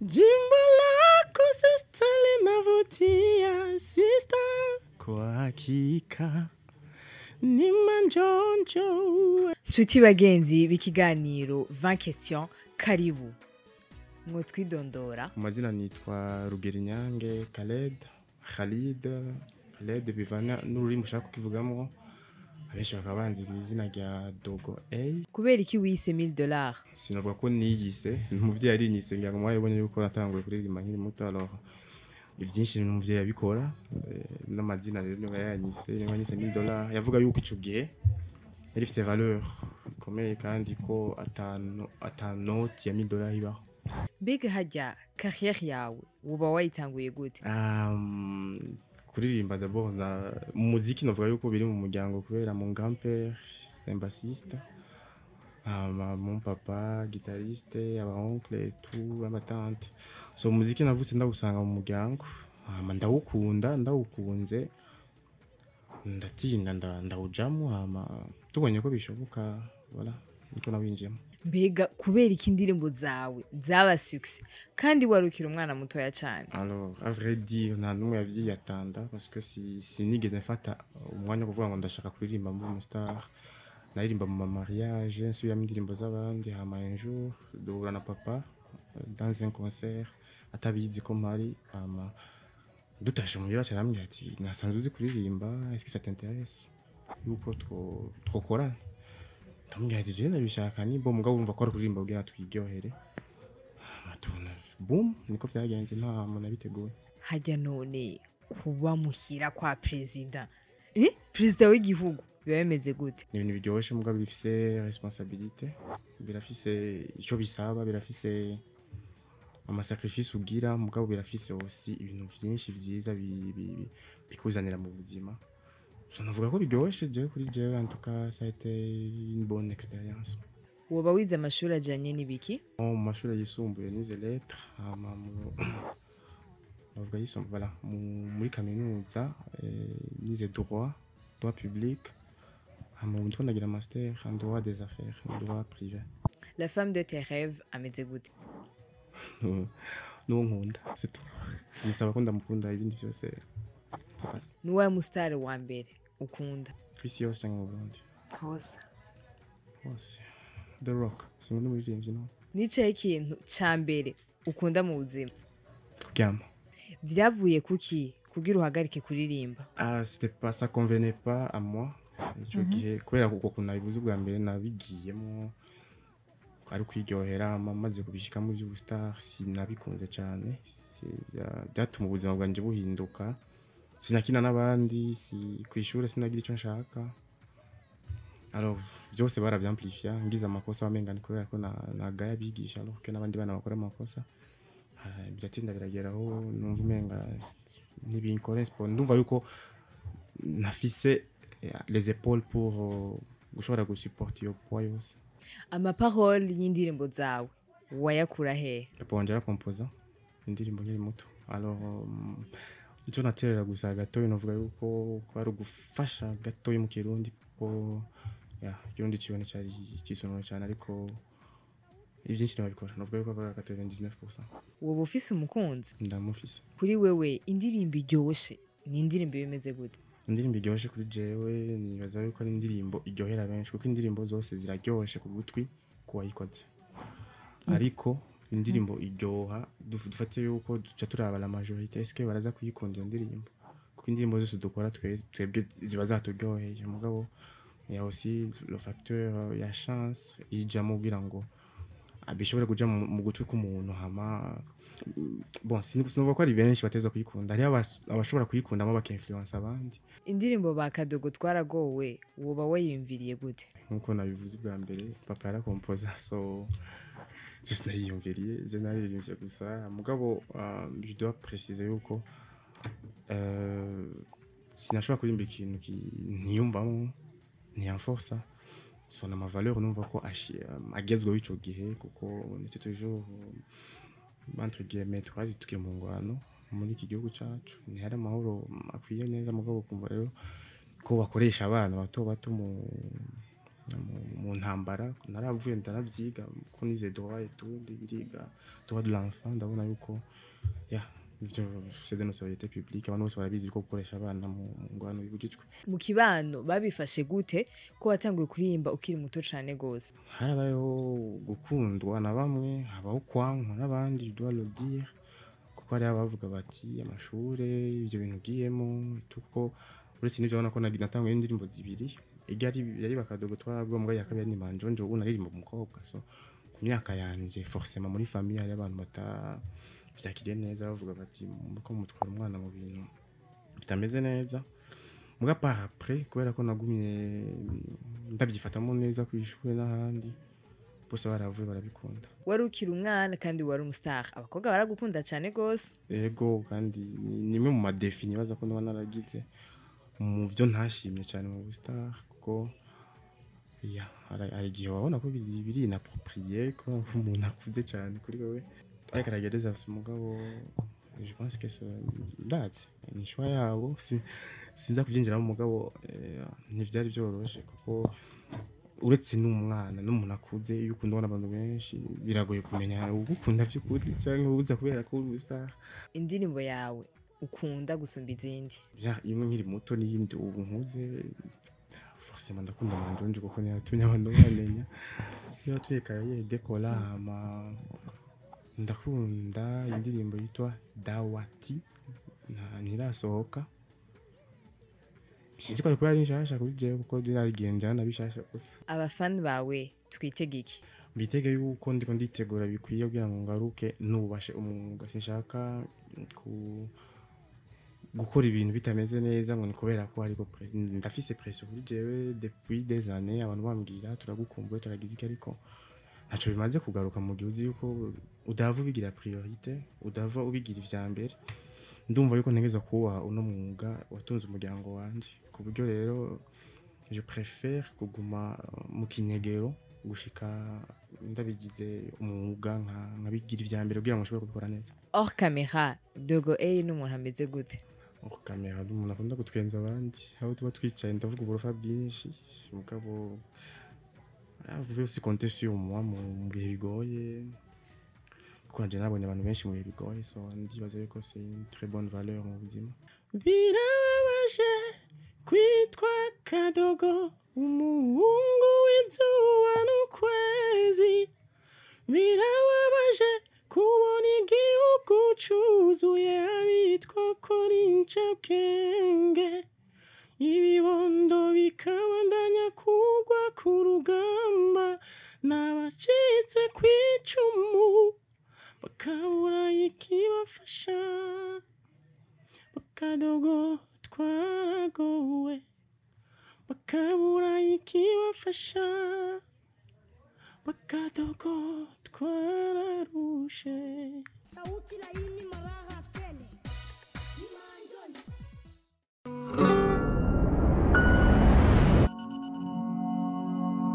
Jimbo lako sista linavutia sista, kwa hakika ni manjonjo. nshuti bagenzi b'ikiganiro 20 question karibu mwotwidondora Mu mazina nitwa Rugerinyange Khaled Khalid Khaled bivana n'ururimi ushaka kukivugamo abenshi bakaba banzi ku izina rya Dogo A kubera iki wise 1000 dollars sinavuga ko niyise umuvyeyi yarinyise ngira ngo mwabonye yuko natanguye kuririmba nkiri muto alors ivyinshi ni umuvyeyi yabikora eh, n'amazina rero niba yanyise niba yanyise 1000 dollars yavuga yuko ico gihe yari ifite valeur ikomeye kandi ko atanu atanoti ya 1000 dollars ibaho mbega hajya carrière yawe uba wayitanguye gute Um, kuririmba d'abord na mu muziki navuga yuko biri mu muryango kubera mon grand-père c'est un bassiste um, mon papa guitariste aba oncle et tout aba tante so umuziki navutse ndawusanga mu muryango hama ndawukunda ndawukunze ndatinda nda- ndawujamo hama tubonye ko bishoboka voilà niko nawinjiyemo mbega kubera iki indirimbo zawe zaba succès kandi warukira umwana mutoya cyane Alors, à vrai dire, nta n'umwe yavyiyatanda parce que si sinigeze mfata umwanya wo kuvuga ngo ndashaka kuririmba muri umustar naririmba mu mamariage nsubiramo indirimbo z'abandi hama un jour duhura na papa euh, dans un concert atabizi ko mpari hama dutashe muhira arambwira ati nasanzwe uzi kuririmba est-ce que ça t'intéresse yuko two- twokorana ndamubwira ati je ndabishaka ni bo mugabo urumva ko ari kuririmba kugira twiryohere hama tubona boom niko vyagenze nta muntu abiteguye hajya none kuba muhira kwa perezida eh perezida w'igihugu biba bimeze gute ni ibintu biryoshe mugabo bifise responsabilité birafise ico bisaba birafise amasacrifice ugira mugabo birafise aussi ibintu vyinshi vyiza bi- bi- bi- bikuzanira mu buzima so navuga ko biryoshe jewe kuri jewe en tout cas ça a été une bonne expérience woba wize amashuri ajyanye n'ibiki mu mashuri yisumbuye nize lettre hama mu navuga yisumbuye voilà mu- muri kaminuza eh, nize droit droit public hama ubu ndiko ndagira master en droit des affaires en droit privé la femme de tes rêves ameze gute n'uwo nkunda c'est tout bisaba ko ndamukunda ibindi byose c'est pas ni uwawe musitari wa mbere ukunda ku isi yose cyangwa mu Burundi hose hose the rock sinkunda umuririmbyi no nicaye ikintu cya mbere ukunda mu buzima kuryama byavuye kuki kugira uhagarike kuririmba Ah, c'était pas ça convenait pas à moi ico gihe kubera kuko kuntu nabivuze ubwa mbere nabigiyemo ari kwiryohera ma- maze kubishikamo ivy'ubustar sinabikunze cane Si- bya- byatuma ubuzima bwanje buhinduka sinakina n'abandi si kw'ishure sinagira ico nshaka alors byose baravyamplifia ngize amakosa wamenga ni kubera ko na- nagaya abigisha alors que n'abandi bana bakora amakosa Ah, biratinda birageraho numva umenga s- ntibinkorespond ndumva yuko nafise eh, les épaules pour euh, gushobora gusupporta iyo poids yose amaparole y'indirimbo zawe wayakura hehe papa wanje arakompoza indirimbo nkiri muto alors um, ico naterera gusa gatoyi novuga yuko ko ari ugufasha gatoyi mu kirundi kuko ya ikirundi ciwe cari cisonoro cane ariko ivyinshi nababikora novuga yuko akora 99% woba ufise umukunzi ndamufise kuri wewe indirimbo iryoshe ni indirimbo bimeze gute indirimbo iryoshe kuri jewe nibaza yuko ari indirimbo iryohera benshi kuko indirimbo zose ziraryoshe ku gutwi ku wayikoze ariko indirimbo iryoha duf- dufate yuko duca turaba la majorité eske baraza kuyikunda iyo ndirimbo kuko indirimbo zose dukora twe- twebwe ziba zaturyoheye mugabo ya aussi le facteur ya chance ijamo kugira ngo ah, bishobore kuja mu mu gutwi k'umuntu hama bon sinovuga ko ari benshi bateza kuyikunda hariho abas- abashobora kuyikundamo bakinfluence abandi indirimbo ba kadogo twaragowe woba wayiyumviriye gute nkuko nabivuze ubwa mbere papa yarakompoza so je sinayiyumviriye je naririmbye gusa mugabo uh, je dois préciser yuko uh, sinashobora kuririmba ikintu ki- ntiyumvamo ntiyamforsa so na mavaleur numva ko ashi- um, agezweho ico gihe kuko nétait toujours um, entre guillemets twari tukiri mu ngwano muri iki gihugu cacu ntihari amahoro akwiye neza mugabo kumva rero ko bakoresha abana bato bato mu mu- mu ntambara naravuye ndanavyiga ko nize droit et tout ndiga droit de l'enfant ndabona yuko ya ivyo c'est de notoriété publique abantu bose barabizi ko gukoresha abana mu mu ngwano bibujijwe mu kibano babifashe gute ko watanguye kuririmba ukiri muto cane gose harabayeho gukundwa na bamwe habaho kwankwa n'abandi je dois le dire kuko hari abavuga bati amashure ivyo bintu ugiyemo kuko uretse n'ivyo urabona ko nagi- natanguye indirimbo zibiri iryo ari yari bakadogo twarabwo mbwa ya kabiri ni manjonjo ubu naririmba umukobwa so ku myaka yanje forcément muri famille hari abantu bata vyakiriye neza bavuga bati muko mutwara umwana mu bintu bitameze neza muga par après kubera ko nagumye ndabyifatamo neza ku ishuri n'ahandi bose baravuye barabikunda wari ukiri umwana kandi wari umustar abakobwa baragukunda cane gose ego kandi ni imwe mu madefi nibaza ko niba naragize mu byo ntashimye cyane mu bustar kuko ya hari hari igihe wabona ko biri biri inapproprié ko umuntu akuze cyane kuri wowe ariko aragereza afite umugabo je pense que c'est ndazi ni choix yabo si sinza kubyinjiramo umugabo eh, ntivyari byoroshe kuko uretse n'umwana n'umuntu akuze iyo ukunda ubona abantu benshi biragoye kumenya ugukunda by'ukuri cyangwa ubuza kubera ko uri umustar indirimbo yawe ukunda gusumba izindi bya imwe nkiri muto n'iyindi ubu nkuze forcément ndakunda manjonje kuko niyo yatumye abantu bamenya niyo yatumye kariyeri dekora hama ndakunda indirimbo yitwa dawati nta- ntirasohoka sinzi ko ari kuba ari nshasha kuri jewe kuko ryarigihe njyana bishasha gusa abafani bawe twitege iki mbitege yuko ndiko nditegura bikwiye kugira ngo ngaruke nubashe umwuga sinshaka ku gukora ibintu bitameze neza ngo ni kubera ko ariko pre- ndafise pression kuri jewe depuis des années abantu bambwira turagukumbuye turagize iki ariko ntaco bimaze kugaruka mu gihe uzi yuko udava ubigira priorite udava ubigira ivya mbere ndumva yuko ntegeza kuba uno mwuga watunze umuryango wanje ku buryo rero je préfère kuguma uh, mu kinyegero gushika ndabigize umwuga nka- nkabigira ivya mbere kugira ngo nshobore kubikora neza hors camera dogo a n'umuntu ameze gute aho kamera ni umuntu akunda gutwenza abandi aho tuba twicaye ndavuga uburofa bwinshi mugabo avuye aussi compter sur moi mu mu bihe bigoye kuko nanje nabonye abantu benshi mu bihe bigoye so ndibaza yuko c'est une très bonne valeur mu buzima birababaje kwitwa kadogo umuhungu w'izuba n'ukwezi birababaje kubona igihugu cuzuye abitwa ko ari incabwenge ibibondo bikabandanya kugwa ku rugamba n'abacitse ku icumu bakabura ikibafasha bakadogo twaragowe bakabura ikibafasha bakadogo twararushe sauti laini maraha